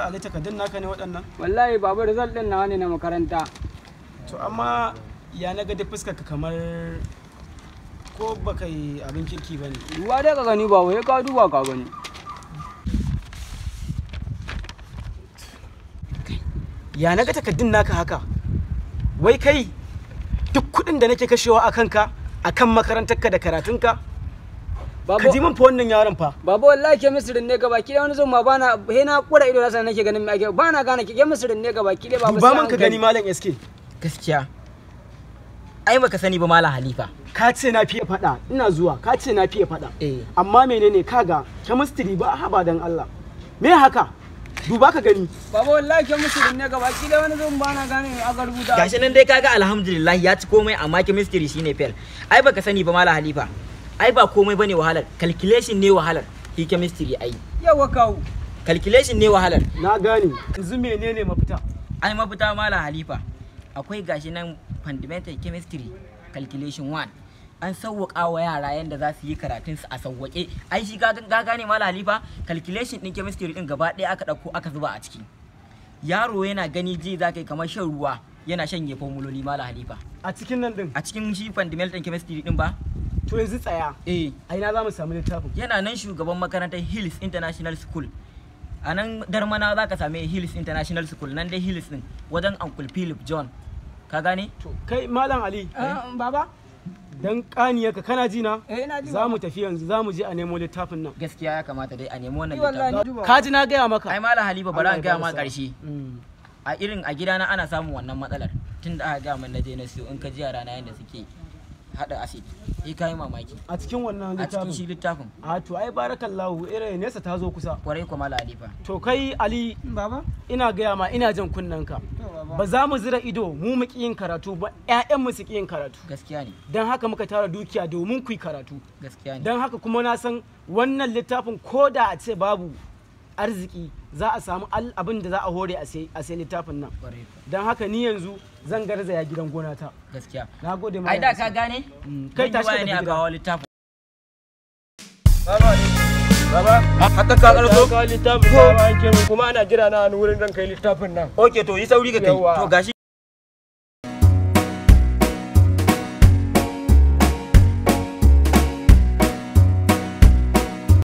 ali takardun naka ne waɗannan wallahi baba result din nawa ne na makaranta to amma ya na ga duk fuskar ka kamar ko baka yi abin kirki ba ne duba dai ka gani baba sai ka duba ka gani ya na ga takardun naka haka wai kai duk kuɗin da nake kashewa a kanka a kan makarantarka da karatunka ka ji baba min fa wannan yaron fa baba wallahi chemistry ne gaba ki wani zuma bana he na kura ido nasa nake ganin me ake bana gane ki chemistry ne gaba ki dai baba duba sai man ka hankali. gani malam SK gaskiya ai baka sani ba malam halifa ka ce na fiye faɗa ina zuwa ka ce na fiye faɗa eh amma menene kaga chemistry ba haba dan Allah me haka duba ka gani baba wallahi chemistry ne gaba ki dai wani zuma bana gane me aka rubuta gashi nan dai kaga alhamdulillah ya ci komai amma chemistry shine fail ai baka sani ba malam halifa ai ba komai bane wahalar calculation ne wahalar shi chemistry ai yawa kawo calculation ne wahalar na gane yanzu menene mafita ai mafita malam halifa akwai gashi nan fundamental chemistry calculation 1 an sauwaƙa wa yara yadda za su yi karatun su a sauwaƙe ai shi ka ka gane malam halifa calculation din chemistry din gaba ɗaya aka ɗauko aka zuba a ciki yaro yana gani ji za ka yi kamar shan ruwa yana shanye formuloli malam halifa a cikin nan din a cikin shi fundamental chemistry din ba to yanzu tsaya eh a ina za mu samu littafin yana nan shugaban makarantar hills international school a nan darmana za ka same hills international school nan dai hills din wajen uncle philip john ka gane to kai malam ali Ah, baba dan kaniyarka kana ji na eh ina ji za mu tafi yanzu za mu je a nemo littafin nan gaskiya ya kamata dai a nemi wannan Ni wallahi littafin na duba. ka ji na gaya maka ai malam halifa bari Allah an ya gaya bada ma sa'a. karshe Mm. a irin a gidana ana samun wannan matsalar tun da aka gaya min na je na siyo in ka ji yara na yanda suke hada acid eh kai mamaki a cikin wannan a cikin shi littafin littafin a to ai barakallahu irin nesa ta zo kusa kwarai kuma malam halifa to kai ali baba ina gaya ma ina jan kunnen ka to baba ba za mu zira ido mu mu ki yin karatu ba ƴaƴanmu su ki yin karatu gaskiya ne don haka muka tara dukiya domin ku yi karatu gaskiya ne don haka kuma na san wannan littafin ko da a ce babu arziki za a samu al- abin da za a hore a sai a sai littafin nan kwarai don haka ni yanzu zan garzaya gidan gona ta gaskiya na gode ma ai da ka gane kai Zan yi tashi ka waya ne tafi a gida. kawo littafin Baba, haka ka karso? Ka littafin da ba an kuma ana jira na wani wurin zan kai littafin nan. ok to yi sauri ka kai Yawwa. to gashi